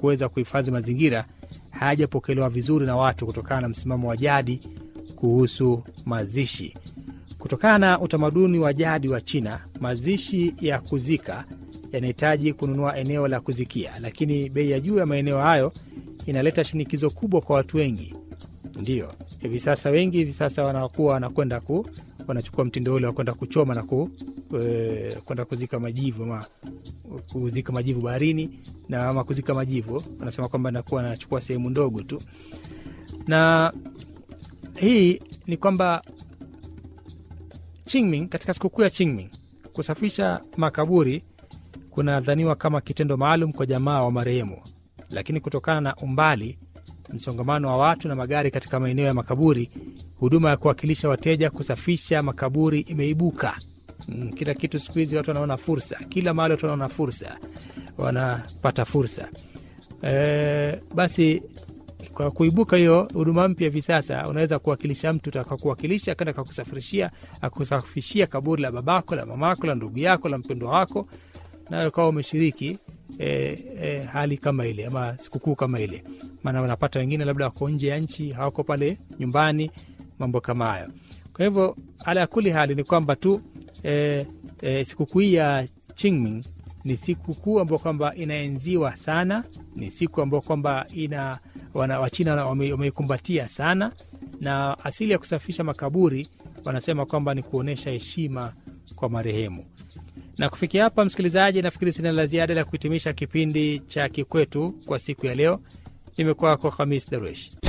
kuweza kuhifadhi mazingira hayajapokelewa vizuri na watu kutokana na msimamo wa jadi kuhusu mazishi. Kutokana na utamaduni wa jadi wa China, mazishi ya kuzika yanahitaji kununua eneo la kuzikia, lakini bei ya juu ya maeneo hayo inaleta shinikizo kubwa kwa watu wengi. Ndiyo hivi sasa wengi hivi sasa wanakuwa wanakwenda ku wanachukua mtindo ule wa kwenda kuchoma na ku, e, kwenda kuzika majivu ama kuzika majivu baharini na ama kuzika majivu, wanasema kwamba nakuwa anachukua sehemu ndogo tu, na hii ni kwamba Qingming, katika sikukuu ya Qingming, kusafisha makaburi kunadhaniwa kama kitendo maalum kwa jamaa wa marehemu, lakini kutokana na umbali, msongamano wa watu na magari katika maeneo ya makaburi, huduma ya kuwakilisha wateja kusafisha makaburi imeibuka. Mm, kila kitu siku hizi watu wanaona fursa, kila mahali watu wanaona fursa, wanapata fursa e, basi kwa kuibuka hiyo huduma mpya hivi sasa, unaweza kuwakilisha mtu akakuwakilisha akaenda akakusafirishia akusafishia kaburi la babako la mamako la ndugu yako la mpendwa wako, nayo ukawa umeshiriki e, e, hali kama ile ama sikukuu kama ile. Maana unapata wengine labda wako nje ya nchi, hawako pale nyumbani, mambo kama hayo. Kwa hivyo ala ya kuli hali ni kwamba tu e, e, sikukuu hii ya Qingming ni sikukuu ambayo kwamba inaenziwa sana, ni siku ambayo kwamba ina wana, Wachina wameikumbatia wame sana, na asili ya kusafisha makaburi wanasema kwamba ni kuonyesha heshima kwa marehemu. Na kufikia hapa, msikilizaji, nafikiri sina la ziada la kuhitimisha kipindi cha Kikwetu kwa siku ya leo. Nimekuwa kwa Khamis Daruesh.